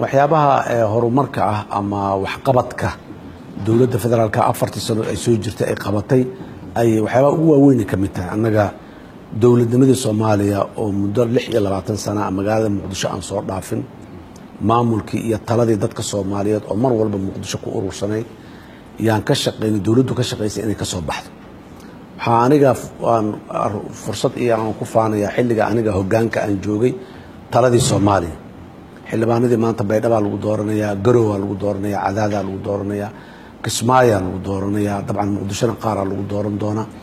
waxyaabaha horumarka ah ama waxqabadka dowladda federaalka afartii sano ay soo jirtay ay qabatay ay waxyaabaha ugu waaweynay ka mid tahay annaga dowladnimadii soomaaliya oo muddo lix iyo labaatan sana magaalada muqdisho aan soo dhaafin maamulkii iyo taladii dadka soomaaliyeed oo mar walba muqdisho ku urursanay yaan ka shaqaynay dowladdu ka shaqaysay inay ka soo baxdo waxaa aniga aan fursad iyo aan ku faanayaa xilliga aniga hoggaanka aan joogay taladii soomaaliya xildhibaanadii maanta baydhabaa lagu dooranayaa garowaa lagu dooranayaa cadaadaa lagu dooranayaa kismaayaa lagu dooranayaa dabcan muqdishona qaaraa lagu dooran doonaa